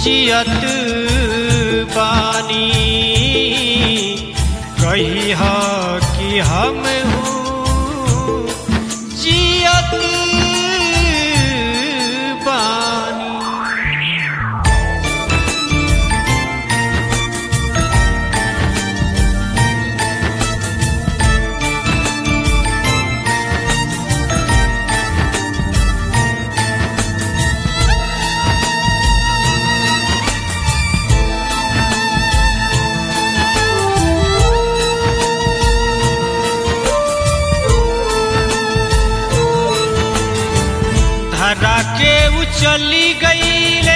जियत बानी कही ह कि हम हूँ जियत बानी धरा के उचली गईले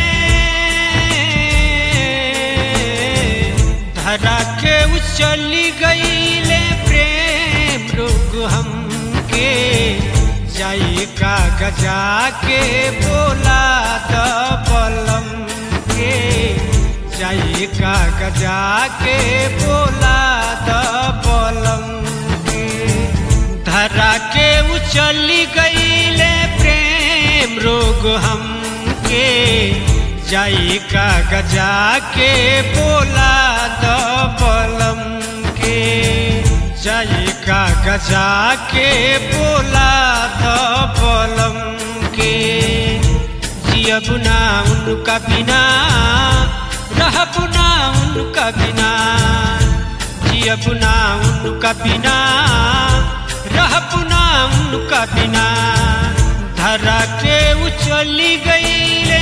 धरा के उचली गईले प्रेम रोग हमके जाई का गजा के बोला द बलम के जाई का गजा के बोला द बलम के धरा के उचली गईले प्रेम रोग हमके जाई का गजा के बोला द बलम के जाई का गजा के बोला द बलम के जियब ना उनका बिना रहब ना उनका बिना जियब ना उनका बिना रहब ना उनका बिना धरा के उचली गईले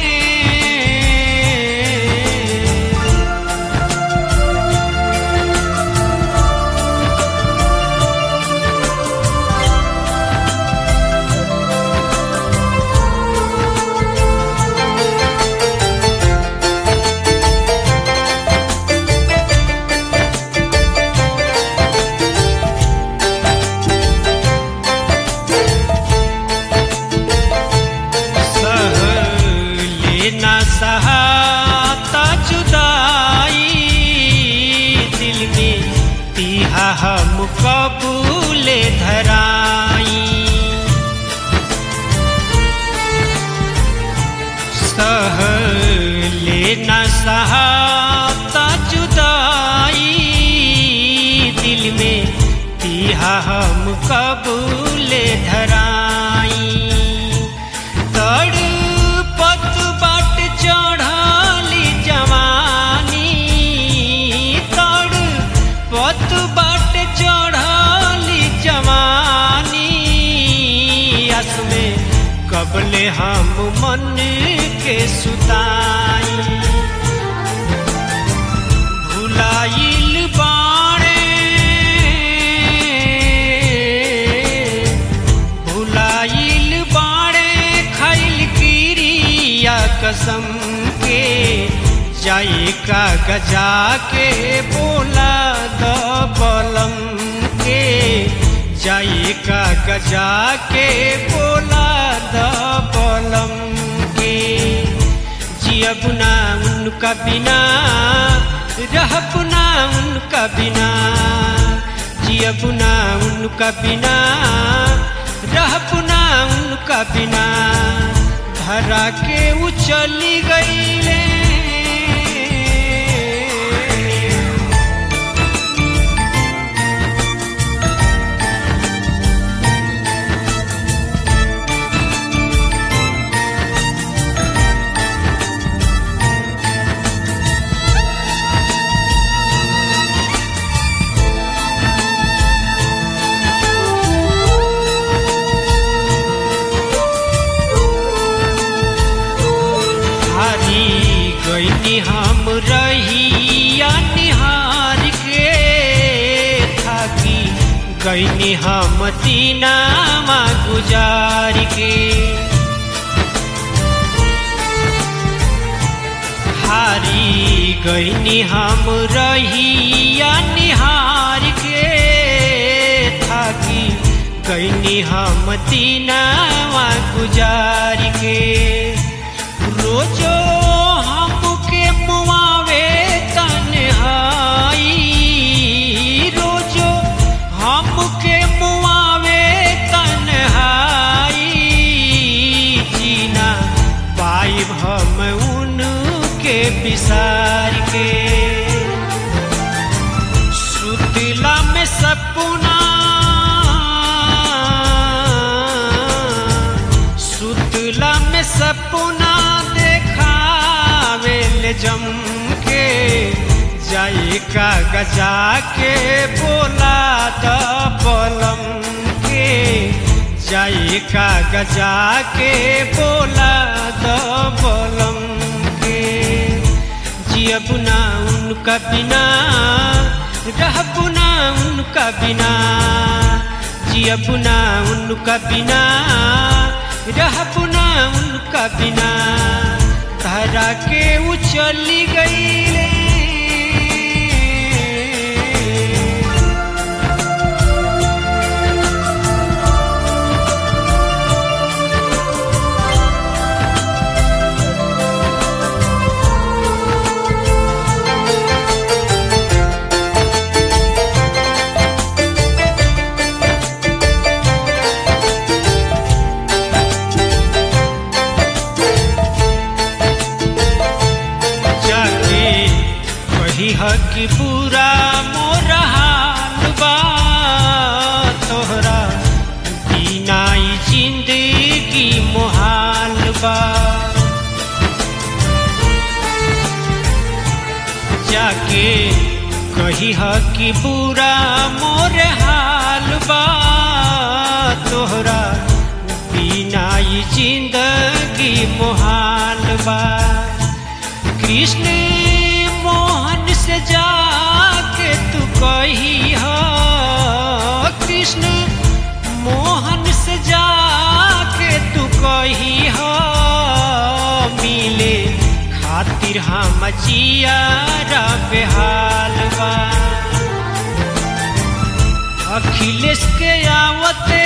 सह लेना सहाता जुदाई दिल में तीहा हम कबूले धराई सह लेना सहाता जुदाई दिल में तीहा हम कबूले धराई तड़पत बाट चढ़ली जवानी तड़पत बाट चढ़ली जवानी अस में कबले हम मन के सुताई भुलाइल बाणे भुलाइल बाणे खैल किरिया कसम के जाई का गजा के बोला द बलम के जाई का गजा के बोला द बलम के जियब ना उनका बिना रहब ना उनका बिना जियब ना उनका बिना रहब ना उनका बिना धरा के उचली गईले हारी गईनी हम रहिया निहार के थाकी गईनी हम दीनामा गुजार के हारी गईनी हम रहिया निहार के थाकी गईनी हम दीनामा गुजार के रोजो हमके मुआवे तन्हाई रोजो हमके मुआवे तन्हाई जीना पाइब हम उन सपना देखावेल जम के जाई का गजा के बोला द बलम के जाई का गजा के बोला द बलम के जियब ना उनका बिना रहब ना उनका बिना जियब ना उनका बिना रहब ना उनका बिना धरा के उचली गईले जाके कही ह कि पूरा मोर हाल बा तोहरा बिना ई जिंदगी मोहाल बा जाके कही ह कि पूरा मोर हाल बा तोहरा बिना ई जिंदगी मोहाल बा कृष्ण मोहन से जाके तू कही हो कृष्ण मोहन से जाके तू कही हो मिले खातिर हम जियारा बेहाल बा अखिलेश के आवते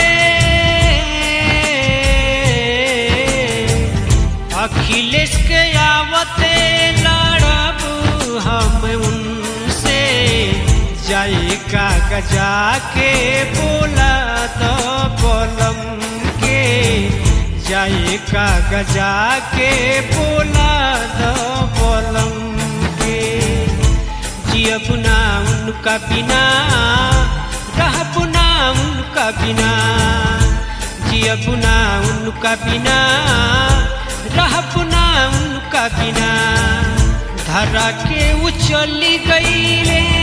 अखिलेश के आवते लड़ब हम उनसे जाए का गजा के बोला तो बोलम के जाए का गजा के बोला तो बोलम के जियब ना उनका बिना रहब ना उनका बिना जियब ना उनका बिना रहब ना उनका बिना धरा के उचली गईले